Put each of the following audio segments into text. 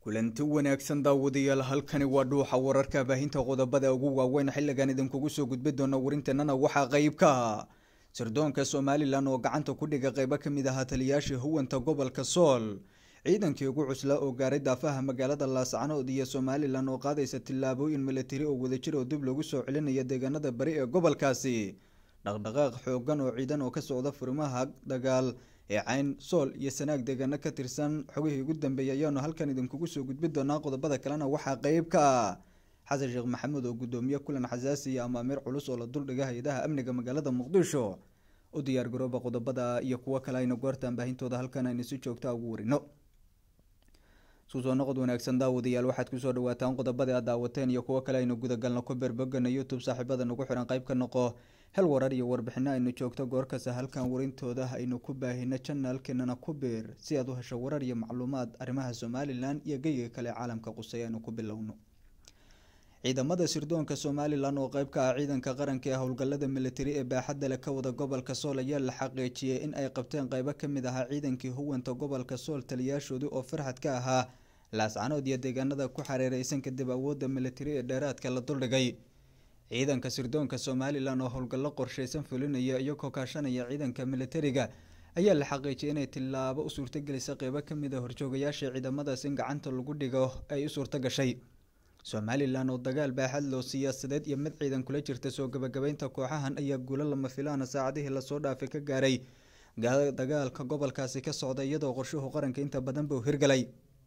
kulanti wanaagsan daawadayaal halkani waa dhuuxa wararka baahinta qodobada ugu waaweyn xiligan idinkugu soo gudbi doona warinteenana waxaa qeyb ka sirdoonka somalilan oo gacanta ku dhiga qeybo kamid ahaa taliyaashii huwanta gobolka sool ciidankii ugu cuslaa oo gaaray daafaha magaalada laascanood iyo somalilan oo qaadaysa tillaabooyin milatari oo wadajir oo dib lagu soo celinaya deegaanada bari ee gobolkaasi dhaqdhaqaaq xoogan oo ciidan oo ka socda furimaha dagaal ee cayn sool iyo sanaag deegaano ka tirsan xogihii ugu dambeeyay ayaanu halkan idinkugu soo gudbi doonaa qodobada kalena waxaa qeyb ka ah xasan sheekh maxamuud oo gudoomiye kulan xasaasi iyo amaamiir culus oo la duldhiga hay-adaha amniga magaalada muqdisho u diyaar garooba qodobada iyo kuwo kale aynu goortaan baahintooda halkan aynu si joogta ugu warino isku soo noqod wanaagsan daawadayaal waxaad kusoo dhawaataan qodobada aad daawateen iyo kuwo kale aynu gudagalno ku beerbogana youtube saaxiibada nagu xiran qayb ka noqo hel warar iyo warbixino aynu joogto goorkasta halkan warintooda aynu ku baahino janaalkeenana ku beer si aad u hesho warar iyo macluumaad arrimaha somalilan iyo geyiga kale caalamka qusay aynu ku bilowno ciidamada sirdoonka somalilan oo qeyb ka ah ciidanka qaranka ee howlgalada militari ee baaxadda leh ka wada gobolka sool ayaa la xaqiijiyey in ay qabteen qeybo kamid ahaa ciidankii huwanta gobolka sool taliyaashoodii oo farxad ka ahaa laascanood iyo deegaanada ku xareereysan kadib awoodda militari ee dheeraadka la duldhigay ciidanka sirdoonka somalilan oo howlgallo qorsheysan fulinaya iyagoo kaashanaya ciidanka militariga ayaa la xaqiijiyay inay tilaabo u suurtagelisa qeybo kamid a horjoogayaasha ciidamadaas in gacanta lagu dhigo ay u suurta gashay somalilan oo dagaal baaxad loo siyaasadeed iyo mid ciidan kula jirta soo gabagabeynta kooxahan ayaa guulo lama filaana saacadihii lasoo dhaafay ka gaaray dagaalka gobolkaasi ka socda iyadoo qorshuhu qaranka inta badan buu hirgalay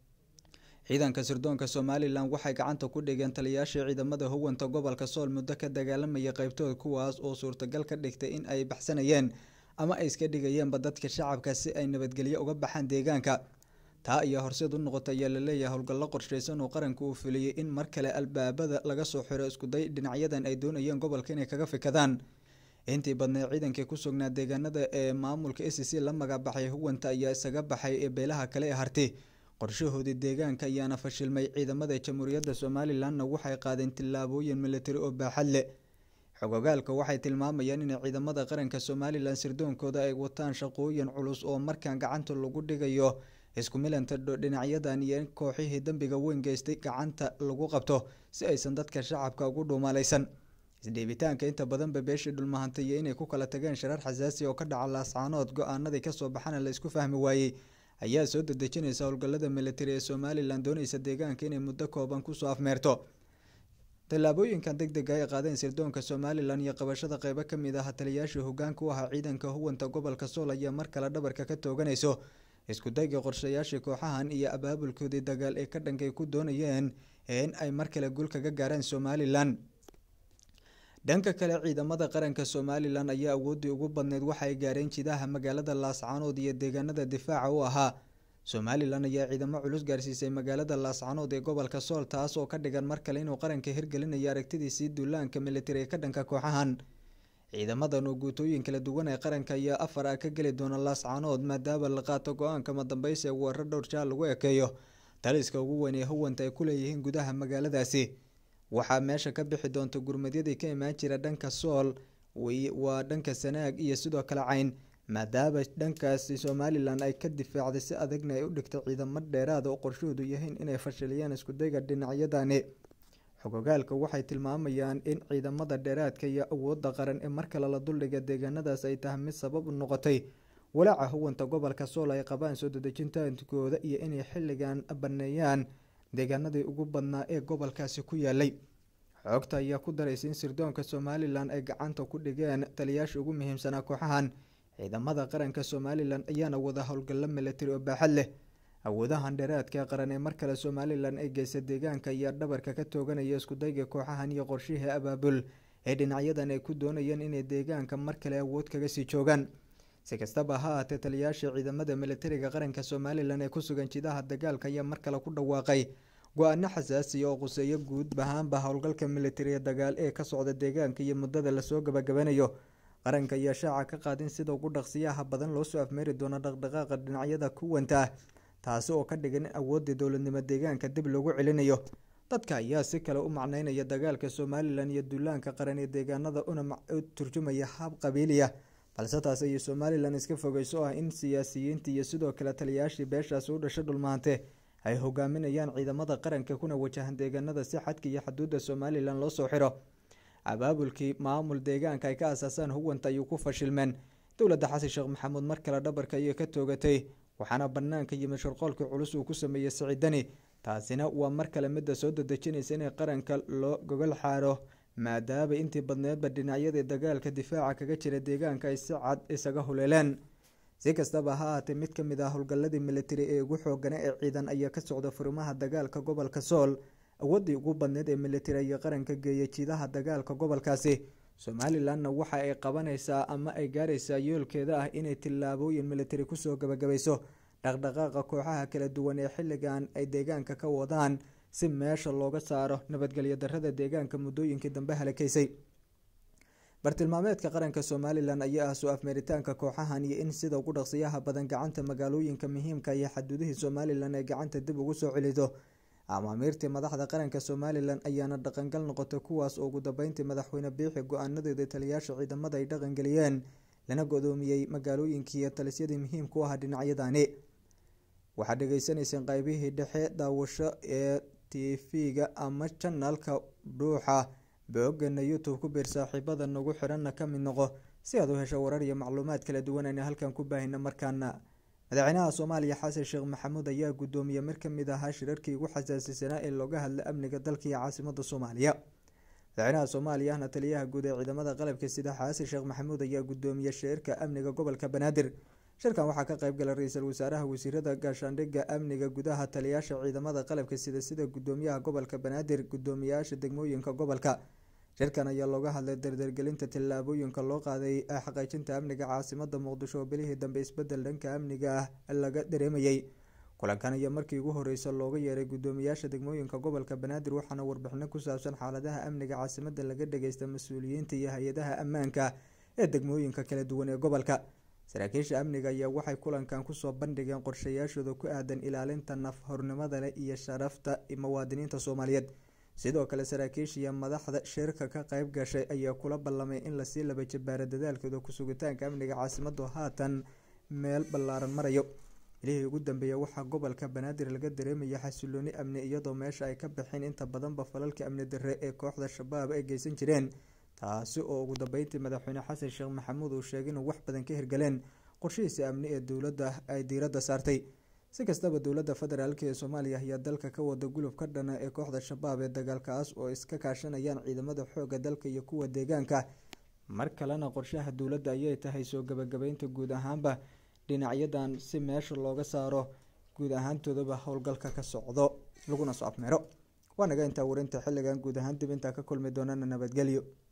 ciidanka sirdoonka somalilan waxay gacanta ku dhigeen taliyaashii ciidamada huwanta gobolka sool muddo ka dagaalamaya qeybtooda kuwaas oo suurtagal ka dhigtay in ay baxsanayeen ama ay iska dhigayeenba dadka shacabka si ay nabadgelyo uga baxaan deegaanka taa ayaa horseed u noqotay ayaa laleeyahay howlgallo qorsheysan oo qaranka uu fuliyey in mar kale albaabada laga soo xiro iskuday dhinacyadan ay doonayeen gobolka inay kaga fikadaan intii badneed ciidankii ku sugnaa deegaanada ee maamulka a c c la magacbaxay huwanta ayaa isaga baxay ee beelaha kale ee harti qorshahoodii deegaanka ayaana fashilmay ciidamada jamhuuriyadda somalilanna waxay qaadeen tillaabooyin militari oo baaxad leh xogogaalka waxay tilmaamayaan inay ciidamada qaranka somalilan sirdoonkooda ay wataan shaqooyin culus oo markaan gacanta lagu dhigayo isku milanta dhinacyadan iyo kooxihii dambiga weyn geystay gacanta lagu qabto si aysan dadka shacabka ugu dhuumalaysan isdhiibitaanka inta badanba beeshii dhulmahantay iyo inay ku kala tageen sharar xasaasi oo ka dhaca laascaanood go-aanadii kasoo baxana la isku fahmi waayey ayaa soo dadejinaysa howlgalada militari ee somalilan doonaysa deegaanka inay muddo kooban kusoo afmeerto tallaabooyinkan deg dega ay qaadeen sirdoonka somalilan iyo qabashada qeybo kamid ah taliyaashii hogaanka u ahaa ciidanka huwanta gobolka sool ayaa mar kale dhabarka ka tooganayso isku dayga qorshayaashii kooxahan iyo abaabulkoodii dagaal ee ka dhankay ku doonayeen in ay mar kale guul kaga gaaraan somalilan dhanka kale ciidamada qaranka somalilan ayaa awoodii ugu badneyd waxaay gaareen jidaha magaalada laascanood iyo deegaanada difaaca u ahaa somalilan ayaa ciidamo culus gaarsiisay magaalada laascanood ee gobolka sool taas oo ka dhigan mar kale inuu qaranka hirgelinayo aragtidiisii duulaanka militari ee ka dhanka kooxahan ciidamadan oo guutooyin kala duwan ee qaranka ayaa afar ah ka geli doona laascanood maadaama la qaato go-aanka madambeysa ee weerar dhowr jaal lagu ekeeyo taliska ugu weyn ee huwanta ay ku leeyihiin gudaha magaaladaasi waxaa meesha ka bixi doonta gurmadyadii ka imaan jira dhanka sool waa dhanka sanaag iyo sidoo kale cayn maadaama dhankaasi somalilan ay ka difaacday si adagna ay u dhigtay ciidamo dheeraada oo qorshahoodu yahiin inay fashiliyaan iskudayga dhinacyadani xogogaalka waxay tilmaamayaan in ciidamada dheeraadka iyo awooda qaran ee mar kale la duldhiga deegaanadaas ay tahay mid sabab u noqotay walaaca huwanta gobolka sool ay qabaan soo dadejintaankooda iyo inay xilligan baneeyaan deegaanadii ugu badnaa ee gobolkaasi ku yaalay xoogta ayaa ku daraysa in sirdoonka somalilan ay gacanta ku dhigeen taliyaasha ugu muhiimsanaa kooxahan ciidamada qaranka somalilan ayaana wada howlgallo militari oo baaxad leh awoodahan dheeraadka qaran ee mar kale somalilan ay geysa deegaanka ayaa dhabarka ka tooganaya iskudayga kooxahan iyo qorshihii abaabul ee dhinacyadan ay ku doonayeen inay deegaanka mar kale awood kaga sii joogaan si kastaba ha ahaatee taliyaasha ciidamada militariga qaranka somalilan ee ku sugan jidaha dagaalka ayaa mar kale ku dhawaaqay go-aano xasaasiya oo quseeyo guud ahaanba howlgalka militari ee dagaal ee ka socda deegaanka iyo muddada lasoo gabagabanayo qaranka ayaa shaaca ka qaadin sida ugu dhaqsiyaha badan loosoo afmeeri doono dhaqdhaqaaqa dhinacyada kuwanta ah taasi oo ka dhigan in awoodii dowladnimo deegaanka dib loogu celinayo dadka ayaa si kale u macneynaya dagaalka somalilan iyo duulaanka qaran ee deegaanada una turjumaya hab qabiiliya balse taas ayay somalilan iska fogeyso oo ah in siyaasiyiinta iyo sidoo kale taliyaashii beeshaasi u dhashay dhulmaante ay hogaaminayaan ciidamada qaranka kuna wajahan deegaanada si xadka iyo xaduudda somalilan loo soo xiro abaabulkii maamul deegaanka ay ka asaasaan huwanta ayuu ku fashilmeen dowladda xasan sheekh maxamuud mar kale dhabarka ayay ka toogatay waxaana banaanka yimid shirqoolkii culus uu ku sameeyey siciidani taasina waa mar kale midda soo dadejinaysa inay qaranka loo gogol xaaro maadaama intii badneedba dhinacyadii dagaalka difaaca kaga jira deegaanka ay si cad isaga huleeleen si kastaba ha ahaatee mid ka mid ah howlgalladii militari ee ugu xoogana ee ciidan ayaa ka socda furimaha dagaalka gobolka sool awoodii ugu badneed ee militari ayaa qaranka geeyay jiidaha dagaalka gobolkaasi somalilanna waxa ay qabanaysaa ama ay gaaraysaa yoolkeeda ah inay tillaabooyin militari kusoo gabagabayso dhaqdhaqaaqa kooxaha kala duwan ee xilligan ay deegaanka ka wadaan si meesha looga saaro nabadgelyo darada deegaanka muddooyinkii dambe halakaysay bartilmaameedka qaranka somalilan ayaa ah soo afmeeritaanka kooxahan iyo in sida ugu dhaqsiyaha badan gacanta magaalooyinka muhiimka iyo xaduudihii somalilan ay gacanta dib ugu soo celiso amaamiirtii madaxda qaranka somalilan ayaana dhaqangal noqotay kuwaas oo ugu dambeyntii madaxweyne biixi go-aanadeeda taliyaasha ciidamada ay dhaqangeliyeen lana godoomiyey magaalooyinkiiyo talisyadii muhiimka u ahaa dhinacyadani waxaad dhegeysaneyseen qeybihii dhexe daawasho ee tv-ga ama janalka dhuuxa boogana youtube ku biir saaxiibada nagu xiranna ka mid noqo si aad u hesho warar iyo macluumaad kala duwan ayna halkan ku baahina markaana madaxweynaha soomaaliya xasan sheekh maxamuud ayaa guddoomiyey mid kamid ahaa shirarkii ugu xasaasisanaa ee looga hadla amniga dalka iyo caasimada soomaaliya madaxweynaha soomaaliya ahna taliyaha guud ee ciidamada qalabka sida xasan sheekh maxamuud ayaa guddoomiyey shirarka amniga gobolka banaadir shirkan waxaa ka qayb galay ra-iisul wasaaraha wasiirada gaashaandhigga amniga gudaha taliyaasha ciidamada qalabka sida sida gudoomiyaha gobolka banaadir gudoomiyaasha degmooyinka gobolka shirkan ayaa looga hadlay dardargelinta tallaabooyinka loo qaaday xaqiijinta amniga caasimada muqdisho oo bilihii dambe isbedel dhanka amniga ah laga dareemayay kulankan ayaa markii ugu horeysa looga yeeray gudoomiyaasha degmooyinka gobolka banaadir waxaana warbixino ku saabsan xaaladaha amniga caasimada laga dhageysta mas-uuliyiinta iyo hay-adaha ammaanka ee degmooyinka kala duwan ee gobolka saraakiisha amniga ayaa waxay kulankan kusoo bandhigeen qorshayaashooda ku aadan ilaalinta naf hornimada leh iyo sharafta muwaadiniinta soomaaliyeed sidoo kale saraakiisha iyo madaxda shirka ka qayb gashay ayaa kula ballamay in lasii laba jabaaro dadaalkooda kusugitaanka amniga caasimadu haatan meel ballaaran marayo ilihii ugu dambeeya waxaa gobolka banaadir laga dareemaya xasilooni amni iyadoo meesha ay ka baxeen inta badanba falalka amni darre ee kooxda shabaab ay geysan jireen taasi oo ugu dambeyntii madaxweyne xasan sheekh maxamuud uu sheegay inuu wax badan ka hirgaleen qorshihiisa amni ee dowladda ay diiradda saartay si kastaba dowladda federaalk ee soomaaliya ayaa dalka ka wada gulub ka dhana ee kooxda shabaab ee dagaalkaas oo iska kaashanayaan ciidamada xooga dalka iyo kuwa deegaanka mar kalena qorshaha dowladda ayay tahay soo gabagabeynta guud ahaanba dhinacyadan si meesha looga saaro guud ahaantoodaba howlgalka ka socdo laguna soo afmeero waa naga intaa warinta xilligan guud ahaan dib intaa ka kulmi doonana nabadgelyo